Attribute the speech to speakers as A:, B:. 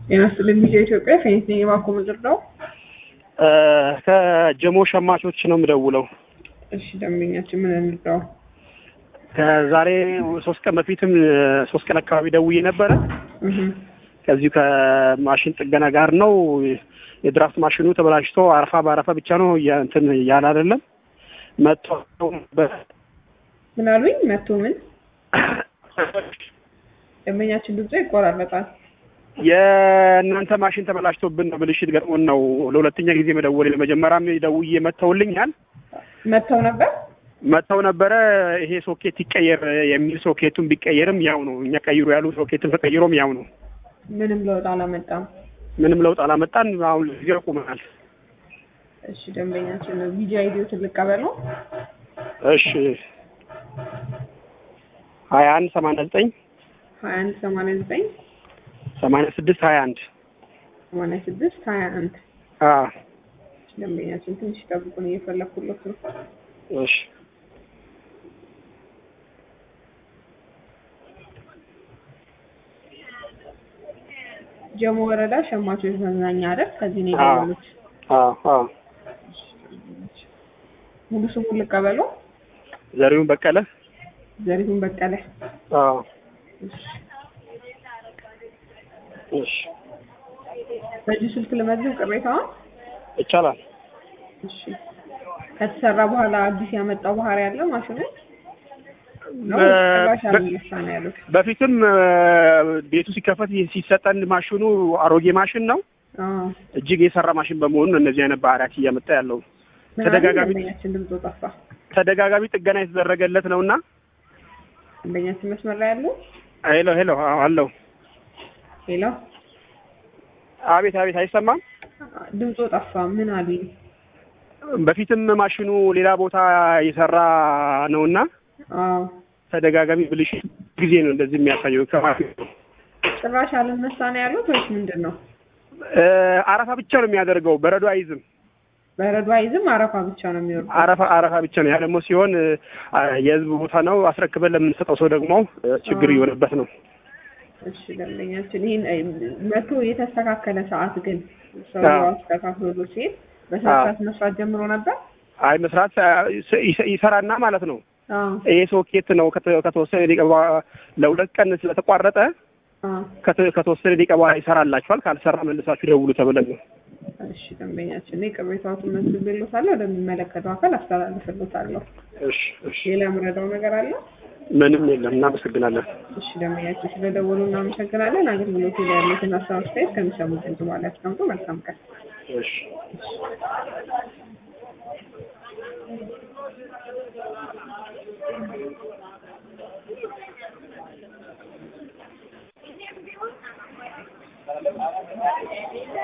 A: ጤና ይስጥልኝ ቪዲዮ ኢትዮጵያ ፌኒት ነኝ የባኮ ምድር ነው።
B: ከጀሞ ሸማቾች ነው የምደውለው።
A: እሺ ደንበኛችን ምን እንርዳው?
B: ከዛሬ ሶስት ቀን በፊትም ሶስት ቀን አካባቢ ደውዬ ነበረ።
A: እህ
B: ከዚሁ ከማሽን ጥገና ጋር ነው። የድራፍት ማሽኑ ተበላሽቶ አረፋ በአረፋ ብቻ ነው ያ- እንትን ያለ አይደለም መጥቶ
A: ምን አሉኝ? መቶ ምን ደንበኛችን ድምጽ ይቆራረጣል።
B: የእናንተ ማሽን ተበላሽቶብን ነው ብልሽት ገጥሞን ነው ለሁለተኛ ጊዜ መደወል። ለመጀመሪያም ደውዬ መጥተውልኛል
A: መጥተው ነበር።
B: መጥተው ነበረ። ይሄ ሶኬት ይቀየር የሚል ሶኬቱን ቢቀየርም ያው ነው። እኛ ቀይሩ ያሉ ሶኬትን ተቀይሮም ያው ነው።
A: ምንም ለውጥ አላመጣም።
B: ምንም ለውጥ አላመጣን። አሁን ጊዜ ቁመናል።
A: እሺ ደንበኛችን ቪዲዮ አይዲዮ ትልቅ ቀበል ነው።
B: እሺ ሀያ አንድ ሰማንያ ዘጠኝ
A: ሀያ አንድ ሰማንያ ዘጠኝ
B: ሰማንያ ስድስት ሀያ አንድ
A: ሰማንያ ስድስት ሀያ አንድ
B: አዎ
A: ደንበኛችን ትንሽ ጠብቁን፣ እየፈለኩለት ነው።
B: እሺ
A: ጀሞ ወረዳ ሸማቾች መዝናኛ አይደል? ከዚህ ነው
B: አዎ።
A: የደወሉት።
B: አዎ አዎ
A: ሙሉ ስሙን ልቀበለው።
B: ዘሪሁን በቀለ
A: ዘሪሁን በቀለ።
B: አዎ
A: እሺ።
B: እሺ
A: በዚህ ስልክ ልመዝብ ቅሬታውን።
B: ይቻላል።
A: እሺ። ከተሰራ በኋላ አዲስ ያመጣው ባህሪ ያለ ማሽኑ ነው
B: በ-
A: ጭራሽ
B: በ-
A: አልነሳ ነው ያሉት።
B: በፊትም እ፣ ቤቱ ሲከፈት ሲሰጠን ማሽኑ አሮጌ ማሽን ነው።
A: አዎ።
B: እጅግ የሰራ ማሽን በመሆኑ ነው እነዚህ አይነት ባህሪያት እያመጣ ያለው።
A: ምን አለ?
B: ተደጋጋሚ
A: ደንበኛችን ድምፁ ጠፋ።
B: ተደጋጋሚ ጥገና የተደረገለት ነውና
A: ደንበኛችን መስመር ላይ ያሉ
B: ሄሎ ሄሎ አዎ፣ አለው
A: ሄሎ፣
B: አቤት አቤት አይሰማም።
A: ድምፁ ጠፋ። ምን አሉኝ?
B: በፊትም ማሽኑ ሌላ ቦታ የሰራ ነውና
A: አዎ።
B: ተደጋጋሚ ብልሽት ጊዜ ነው እንደዚህ የሚያሳየው ከማሽኑ
A: ጭራሽ አልነሳ ነው ያሉት ወይስ ምንድን ነው?
B: እ፣ አረፋ ብቻ ነው የሚያደርገው፣ በረዶ አይዝም።
A: በረዶ አይዝም፣ አረፋ ብቻ ነው የሚወርደው።
B: አረፋ አረፋ ብቻ ነው። ያ ደግሞ ሲሆን እ፣ የህዝብ ቦታ ነው አስረክበን ለምንሰጠው ሰው ደግሞ እ፣ ችግር
A: አዎ።
B: እየሆነበት ነው።
A: እሺ ደንበኛችን ይህን እ፣ መቶ የተስተካከለ ሰዓት ግን ሰው
B: አዎ።
A: አስተካክሎ ሲሄድ በሰዓት
B: አዎ።
A: ሰዓት መስራት ጀምሮ ነበር።
B: አይ መስራት እ፣ ይሰ- ይሰራና ማለት ነው።
A: አዎ
B: ይሄ ሶኬት ነው ከተ- ከተወሰነ ደቂቃ በኋላ ለሁለት ቀን ስለተቋረጠ
A: አዎ።
B: ከተ- ከተወሰነ ደቂቃ በኋላ ይሰራላችኋል፣ ካልሰራ መልሳችሁ ደውሉ ተብለን ነው።
A: እሺ ደንበኛችን እኔ ቅሬታዎትን መዝግቤልዎታለሁ፣ ወደሚመለከተው አካል አስተላልፍልዎታለሁ።
B: እሺ እሺ፣
A: ሌላ የምረዳው ነገር አለ?
B: ምንም የለም። እናመሰግናለን።
A: እሺ ደንበኛችን ስለደወሉ እናመሰግናለን። አገልግሎቱ ላይ ያሉትን ሀሳብ አስተያየት ከሚሰሙት ድምጽ በኋላ ያስቀምጡ። መልካም ቀን።
B: እሺ